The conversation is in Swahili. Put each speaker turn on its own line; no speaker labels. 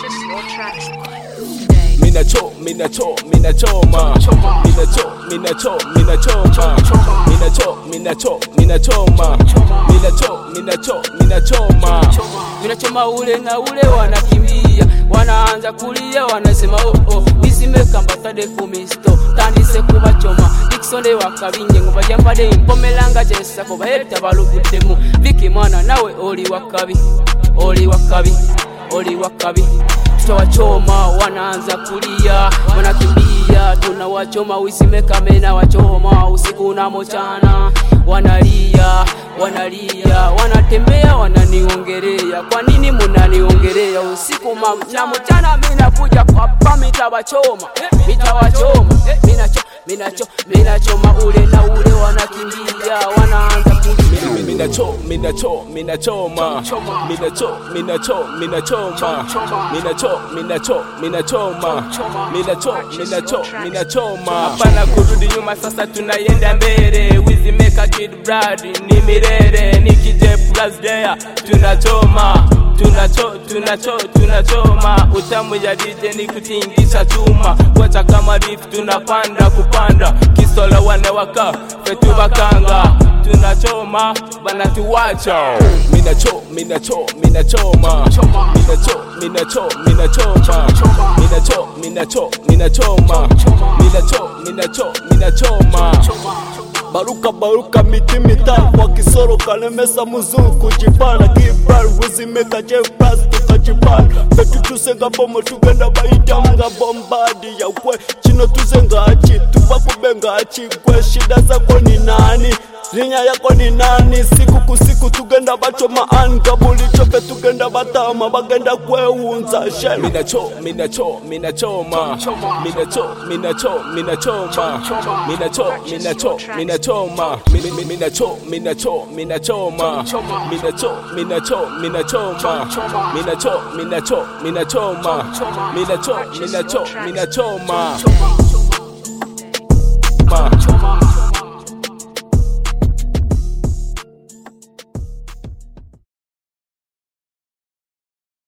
Purchase your tracks
Mina cho, mina cho, mina choma. Mina cho, mina cho, mina choma. Mina cho, mina cho, mina choma. Mina cho, mina cho, mina choma.
vinachoma ule na ule wanakimbia wanaanza kulia wanasema oh, oh. isimekambasade kumisto tandise kubachoma dikisonde wakabinje ngo bajambade mpomelanga jesako bayeta baluguddemu viki mwana nawe oli wakabi oli wakabi oli wakabi tutawachoma wanaanza kulia wanakimbia tunawachoma wisimekamena wachoma usiku na mochana wanalia wanalia wanatembea wananiongelea kwa nini munaniongelea usiku ma- na mchana minakuja kwapa mitawachoma mitawachoma minacho minacho minachoma ule na ule wanakimbia wanaanza kulia
Mina cho, mina cho, mina choma. Mina cho, mina cho, mina choma. Mina cho, mina cho, mina choma. Mina cho, mina cho, mina choma.
hapana kurudi nyuma sasa tunayenda mbele wizimeka kid brad ni mirere nikije plus there tunachoma tunacho tunacho tunachoma utamu ya DJ ni kutingisha chuma wacha kama riff tunapanda kupanda kisola wane waka fetu bakanga tunachoma bana tuwacha
Mina cho, mina cho, mina choma. Mina cho, mina cho, mina choma. Mina cho, mina cho, mina choma. Mina cho, mina cho, mina choma.
baruka baruka miti mitano kwa kisoro kalemesa muzungu kujipala kibral wizimeka jepras tukajipala betu tusenga bomo tugenda baitamunga bombadi yakwe chino tuzengachi tupakubengachi kwe shida zako ni nani linya yako ni nani siku kusiku tugenda bachoma angabuli chope tugenda batama bagenda kweunza shel
Mina cho, mina cho, mina choma. Mina cho, mina cho, mina choma. Mina cho, mina cho, mina choma. Mi- mi- Mina cho, mina cho, mina choma. Mina cho, mina cho, mina choma. Mina cho, mina cho, mina choma. Mina cho, mina cho, mina choma.